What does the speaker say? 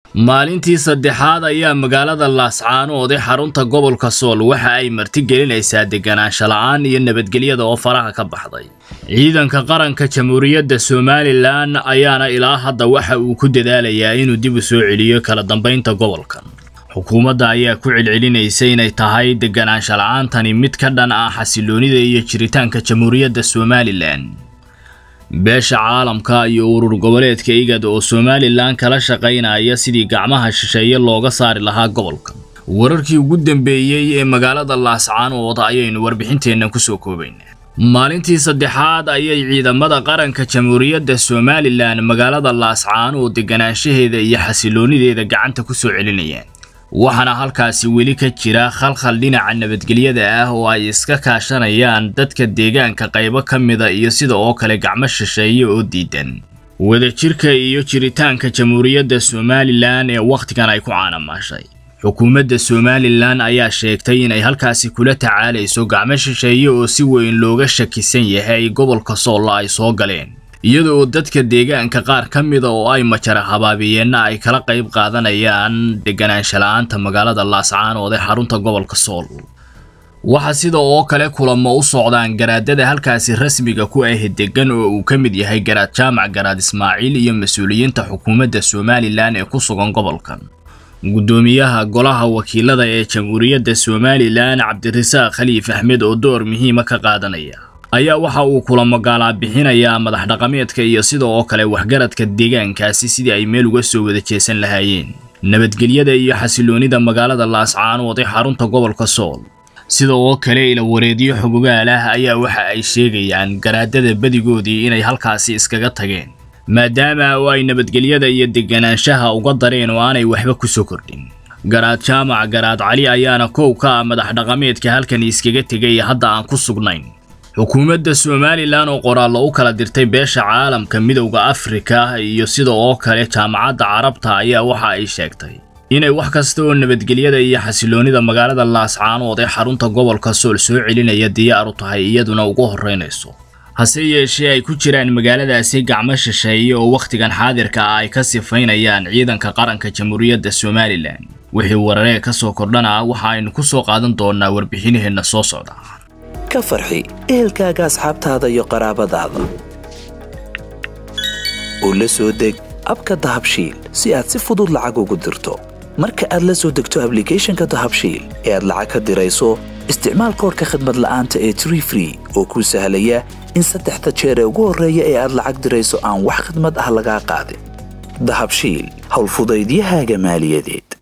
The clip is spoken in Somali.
maalintii saddexaad ayaa magaalada laascaanood ee xarunta gobolka sool waxa ay martigelinaysaa deganaansho la'aan iyo nabadgelyada oo faraha ka baxday ciidanka qaranka jamhuuriyadda somalilan ayaana ilaa hadda waxa uu ku dadaalayaa inuu dib u soo celiyo kala dambaynta gobolkan xukuumadda ayaa ku celcelinaysa inay tahay deganaansho la'aantani mid ka dhan ah xasiloonida iyo jiritaanka jamhuuriyadda somalilan beesha caalamka iyo urur goboleedka igad oo somalilan kala shaqaynaya sidii gacmaha shisheeye looga saari lahaa gobolkan wararkii ugu dambeeyey ee magaalada laascaanood ayaynu warbixinteenna kusoo koobaynaa maalintii saddexaad ayay ciidamada qaranka jamhuuriyadda somalilan magaalada laascaanood deganaanshaheeda iyo xasiloonideeda gacanta kusoo celinayaan waxaana halkaasi weli ka jira khalkhal dhinaca nabadgelyada ah oo ay iska kaashanayaan dadka deegaanka qaybo ka mida iyo sida oo kale gacmo shisheeye oo diidan wadajirka iyo jiritaanka jamhuuriyadda somalilan ee wakhtigan ay ku caanamaashay xukuumadda somalilan ayaa sheegtay inay halkaasi kula tacaalayso gacmo shisheeye oo si weyn looga shakisan yahay gobolka soolla ay soo galeen iyada oo dadka deegaanka qaar ka mida oo ay majara habaabiyeenna ay kala qayb qaadanayaan deganaansho la'aanta magaalada laascaanood ee xarunta gobolka sool waxaa sida oo kale kulamo u socdaan garaadada halkaasi rasmiga ku ah degan oo uu ka mid yahay garaad jaamac garaad ismaaciil iyo mas-uuliyiinta xukuumadda somalilan ee ku sugan gobolkan guddoomiyaha golaha wakiilada ee jamhuuriyadda somalilan cabdirasaaq khaliif axmed oo door muhiima ka qaadanaya ayaa waxa uu kulamo gaalaa bixinayaa madax dhaqameedka iyo sida oo kale waxgaradka deegaankaasi sidii ay meel uga soo wada jeesan lahaayeen nabadgelyada iyo xasiloonida magaalada laascaanood ee xarunta gobolka sool sida oo kale ila wareedyo xogogaal ah ayaa waxa ay sheegayaan garaadada badigoodii inay halkaasi iskaga tageen maadaama oo ay nabadgelyada iyo deganaanshaha uga dareen oo aanay waxba ku soo kordhin garaad jaamac garaad cali ayaana kow ka ah madax dhaqameedka halkani iskaga tegay hadda aan ku sugnayn xukuumadda somalilan oo qoraallo u kala dirtay beesha caalamka midowda afrika iyo sida oo kale jaamacadda carabta ayaa waxa ay sheegtay inay wax kasta oo nabadgelyada iyo xasiloonida magaalada laascaanood ee xarunta gobolka sool soo celinaya diyaar u tahay iyaduna ugu horraynayso hase yeeshee ay ku jiraan magaaladaasi gacmo shisheeye oo wakhtigan xaadirka ah ay ka sifaynayaan ciidanka qaranka jamhuuriyadda somalilan wixii wararee ka soo kordhana waxa aynu ku soo qaadan doonnaa warbixinaheenna soo socda ka farxi ehelkaaga asxaabtaada iyo qaraabadaada oo la soo deg abka dahabshiil si aad si fudud lacag ugu dirto marka aad la soo degto ablicathonka dahabshiil ee aad lacag ka dirayso isticmaal koorka khadmad la'aanta ee tree free oo kuu sahlaya in saddexda jeer ee ugu horreeya ee aad lacag dirayso aan wax khidmad ah lagaa qaadin dahabshiil howlfudaydiyahaaga maaliyadeed